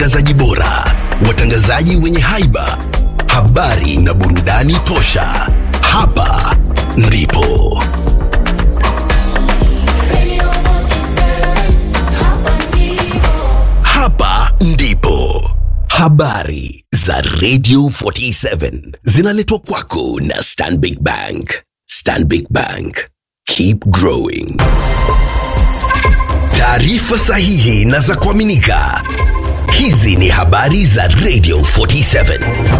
watangazaji bora, watangazaji wenye haiba, habari na burudani tosha. Hapa ndipo hapa ndipo habari za Radio 47 zinaletwa kwako na Stanbic Bank. Stanbic Bank, keep growing. Taarifa sahihi na za kuaminika. Hizi ni habari za Radio 47.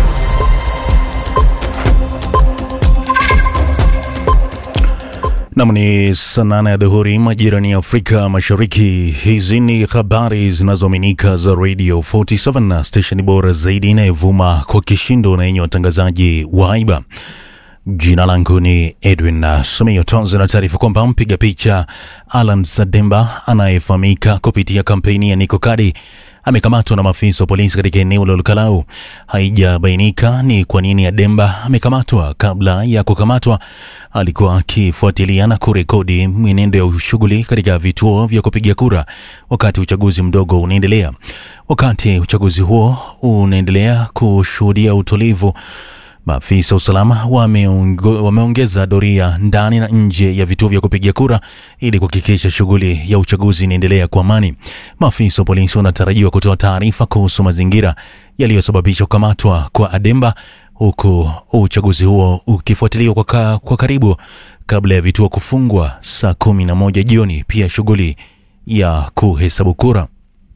Nam ni saa nane ya dhuhuri majirani ya Afrika Mashariki. Hizi ni habari zinazoaminika za Radio 47 na stesheni bora zaidi inayovuma kwa kishindo na yenye watangazaji wa haiba. Jina langu ni Edwin Simiyo. Tuanze na taarifa kwamba mpiga picha Alan Sademba anayefahamika kupitia kampeni ya Niko Kadi amekamatwa na maafisa wa polisi katika eneo la Lukalau. Haijabainika ni kwa nini Ademba amekamatwa. Kabla ya kukamatwa, alikuwa akifuatilia na kurekodi mwenendo ya shughuli katika vituo vya kupiga kura wakati uchaguzi mdogo unaendelea. Wakati uchaguzi huo unaendelea kushuhudia utulivu Maafisa wa usalama wameongo- wameongeza doria ndani na nje ya vituo vya kupigia kura ili kuhakikisha shughuli ya uchaguzi inaendelea kwa amani. Maafisa wa polisi wanatarajiwa kutoa taarifa kuhusu mazingira yaliyosababisha kukamatwa kwa Ademba, huku uchaguzi huo ukifuatiliwa kwa, ka, kwa karibu kabla ya vituo kufungwa saa kumi na moja jioni. Pia shughuli ya kuhesabu kura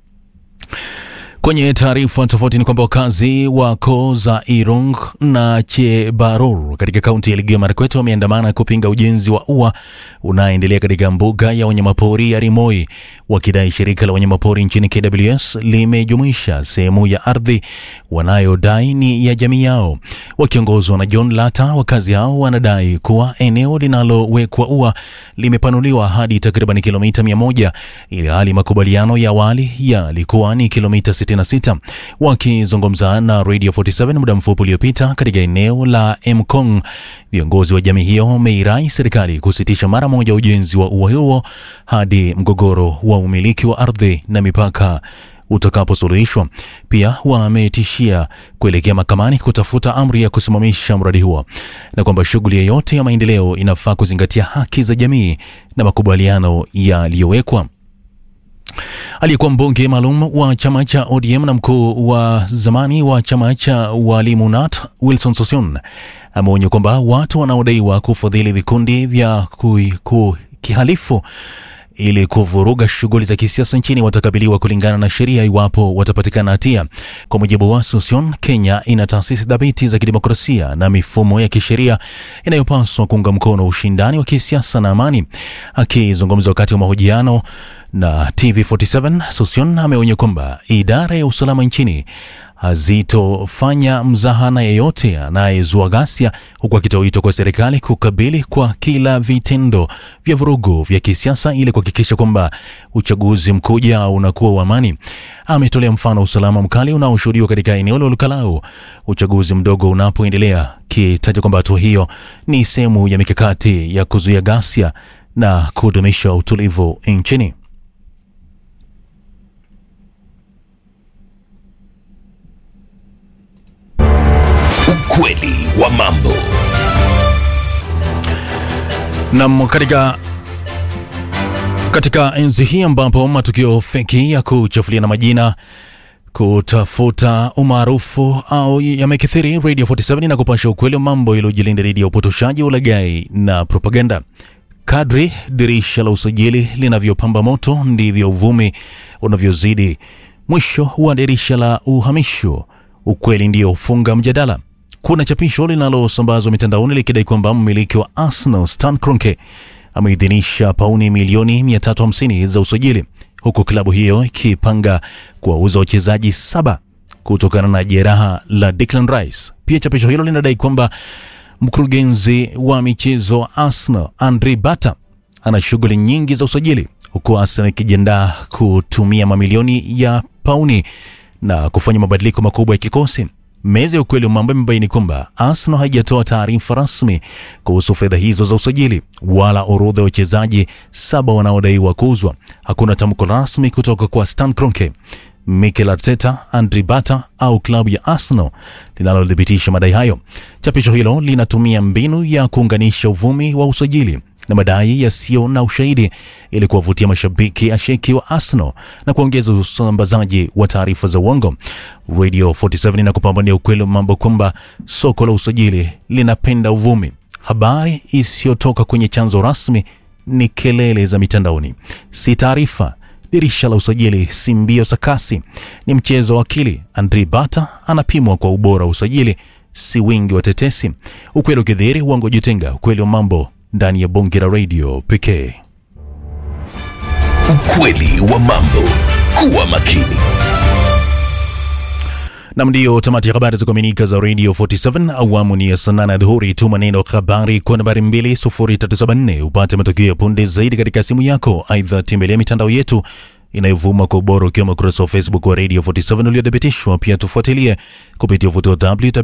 Kwenye taarifa tofauti ni kwamba wakazi wa koo za Irong na Chebaror katika kaunti ya Elgeyo Marakwet wameandamana kupinga ujenzi wa ua unaoendelea katika mbuga ya wanyamapori ya Rimoi, wakidai shirika la wanyamapori nchini KWS limejumuisha sehemu ya ardhi wanayodai ni ya jamii yao. Wakiongozwa na John Lata, wakazi hao wanadai kuwa eneo linalowekwa ua limepanuliwa hadi takriban kilomita 100 ili hali makubaliano ya awali yalikuwa ni kilomita 66. Wakizungumza na Radio 47 muda mfupi uliopita katika eneo la Mkong, viongozi wa jamii hiyo wameirai serikali kusitisha mara moja ujenzi wa ua huo hadi mgogoro wa umiliki wa ardhi na mipaka utakaposuluhishwa. Pia wametishia kuelekea mahakamani kutafuta amri ya kusimamisha mradi huo na kwamba shughuli yoyote ya maendeleo inafaa kuzingatia haki za jamii na makubaliano yaliyowekwa. Aliyekuwa mbunge maalum wa chama cha ODM na mkuu wa zamani wa chama cha walimu NAT Wilson Sosion ameonya kwamba watu wanaodaiwa kufadhili vikundi vya kui- ku- kihalifu ili kuvuruga shughuli za kisiasa nchini watakabiliwa kulingana na sheria iwapo watapatikana hatia. Kwa mujibu wa Susion, Kenya ina taasisi dhabiti za kidemokrasia na mifumo ya kisheria inayopaswa kuunga mkono ushindani wa kisiasa na amani. Akizungumza wakati wa mahojiano na TV47, Susion ameonya kwamba idara ya usalama nchini hazitofanya mzahana yeyote anayezua ghasia, huku akitoa wito kwa serikali kukabili kwa kila vitendo vya vurugu vya kisiasa ili kuhakikisha kwamba uchaguzi mkuu ujao unakuwa wa amani. Ametolea mfano usalama mkali unaoshuhudiwa katika eneo la Lukalau uchaguzi mdogo unapoendelea, kitaja kwamba hatua hiyo ni sehemu ya mikakati ya kuzuia ghasia na kudumisha utulivu nchini. Ukweli wa mambo. Nam, katika katika enzi hii ambapo matukio feki ya kuchafulia na majina kutafuta umaarufu au yamekithiri, Radio 47 na kupasha ukweli wa mambo iliyojilinda dhidi ya upotoshaji, ulaghai na propaganda. Kadri dirisha la usajili linavyopamba moto, ndivyo uvumi unavyozidi. Mwisho wa dirisha la uhamisho, ukweli ndio ufunga mjadala. Kuna chapisho linalosambazwa mitandaoni likidai kwamba mmiliki wa Arsenal Stan Kroenke ameidhinisha pauni milioni 350 za usajili huku klabu hiyo ikipanga kuwauza wachezaji saba kutokana na jeraha la Declan Rice. Pia chapisho hilo linadai kwamba mkurugenzi wa michezo wa Arsenal Andre Bata ana shughuli nyingi za usajili huku Arsenal ikijiandaa kutumia mamilioni ya pauni na kufanya mabadiliko makubwa ya kikosi. Meza ya ukweli wa mambo imebaini kwamba Arsenal haijatoa taarifa rasmi kuhusu fedha hizo za usajili wala orodha ya wachezaji saba wanaodaiwa kuuzwa. Hakuna tamko rasmi kutoka kwa Stan Kroenke. Mikel Arteta, Andri Bata au klabu ya Arsenal linalothibitisha madai hayo. Chapisho hilo linatumia mbinu ya kuunganisha uvumi wa usajili na madai yasiyo na ushahidi ili kuwavutia mashabiki asheki wa Arsenal na kuongeza usambazaji wa taarifa za uongo. Radio 47 inakupambania ukweli wa mambo kwamba soko la usajili linapenda uvumi. Habari isiyotoka kwenye chanzo rasmi ni kelele za mitandaoni, si taarifa. Dirisha la usajili si mbio sakasi, ni mchezo wa akili. Andri Bata anapimwa kwa ubora wa usajili, si wingi wa tetesi. Ukweli ukidhihiri, uongo jitenga. Ukweli wa mambo ndani ya bonge la radio pekee. Ukweli wa mambo. Kuwa makini. Nam, ndiyo tamati ya habari za kuaminika za Radio 47 awamu ni ya saa nane adhuhuri. Tuma neno habari kwa nambari 20374 upate matokeo ya punde zaidi katika simu yako. Aidha, tembelea mitandao yetu inayovuma kwa ubora ukiwemo ukurasa wa Facebook wa Radio 47 uliothibitishwa. Pia tufuatilie kupitia uvuti wa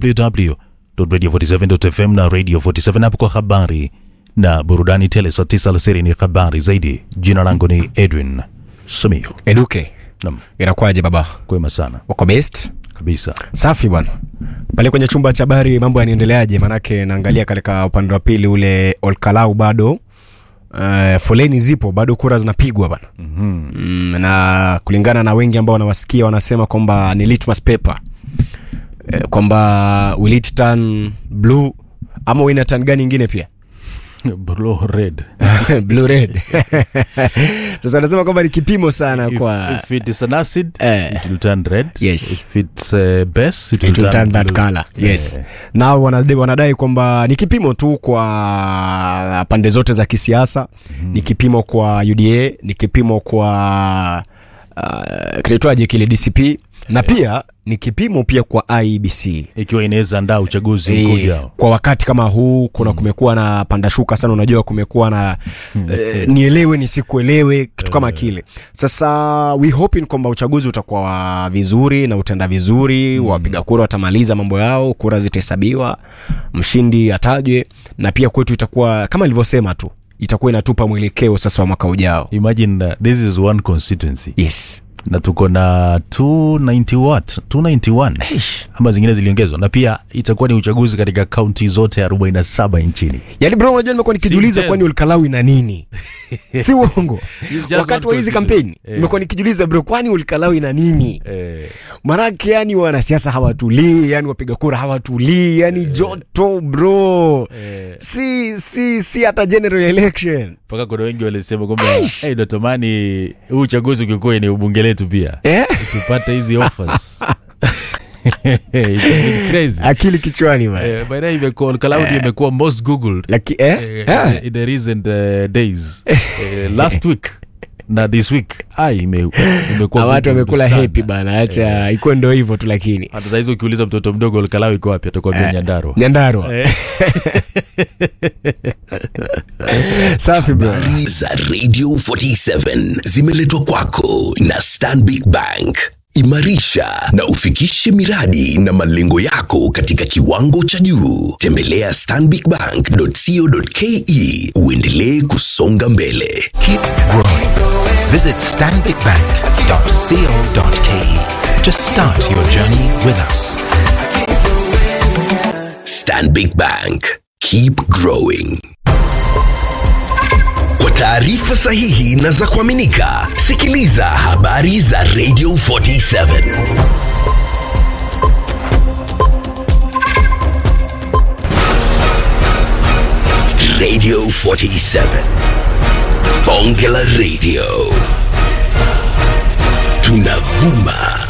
www.radio47.fm na Radio 47 hapo kwa habari na burudani tele. Saa 9 alasiri ni habari zaidi. Jina langu ni Edwin Simiyu. Eduke, Nam, inakuwaje baba? kwema sana Wako best? kabisa. Safi bwana. Pale kwenye chumba cha habari mambo yanaendeleaje? Manake naangalia katika upande wa pili ule Olkalau bado uh, foleni zipo bado, kura zinapigwa bana. mm-hmm. mm, na kulingana na wengi ambao wanawasikia wanasema kwamba ni litmus paper eh, kwamba will it turn blue ama wina turn gani ingine pia Blue red. blue red. Sasa anasema kwamba ni kipimo sana If, kwa if it is an acid, Eh. it will turn red. Yes. If it's uh, base, it will, it will turn that blue. color yes Eh. nao wanadai, wanadai kwamba ni kipimo tu kwa pande zote za kisiasa mm. ni kipimo kwa uda ni kipimo kwa uh, kinaitwaje kile dcp na pia ni kipimo pia kwa iebc ikiwa inaweza andaa uchaguzi mkuu E, ujao. kwa wakati kama huu kuna mm. kumekuwa na pandashuka sana unajua kumekuwa na eh, nielewe nisikuelewe kitu kama kile sasa we hoping kwamba uchaguzi utakuwa wa vizuri na utaenda vizuri mm. wapiga kura watamaliza mambo yao kura zitahesabiwa mshindi atajwe na pia kwetu itakuwa kama ilivyosema tu itakuwa inatupa mwelekeo sasa wa mwaka ujao Imagine uh, this is one constituency yes na tuko na 290 what 291 ama zingine ziliongezwa, na pia itakuwa ni uchaguzi katika kaunti zote 47 nchini. yaani bro unajua nimekuwa nikijiuliza mchezo. kwani ulkalawi na nini si uongo It's just wakati wa one hizi constituency. kampeni Eh. nimekuwa nikijiuliza bro kwani ulkalawi na nini Eh, manake yani wanasiasa hawatulii yani wapiga kura hawatulii yani joto bro si si si hata general election mpaka kuna wengi walisema kwamba hey, natamani huu uchaguzi ukikuwa ni ubunge letu pia eh? tupate hizi offers It's crazy. akili kichwani man. Eh, by the way, imekuwa Cloud imekuwa most googled Laki, eh? eh, Eh. in the recent uh, days Eh, last week na this week ah, ime, imekuwa Ah, watu googled wamekula sana. hepi bana acha ikuwe ndo hivyo tu lakini hata saizi ukiuliza mtoto mdogo Olkalau iko wapi atakwambia Nyandarua nyandarwa Eh. safi bro Habari za Radio 47 zimeletwa kwako na Stanbic Bank. Imarisha na ufikishe miradi na malengo yako katika kiwango cha juu. Tembelea stanbicbank.co.ke uendelee kusonga mbele. Keep growing. Visit stanbicbank.co.ke to start your journey with us. Stanbic Bank. Keep growing. Kwa taarifa sahihi na za kuaminika, sikiliza habari za Radio 47. Radio 47. Bonge la Radio. Tunavuma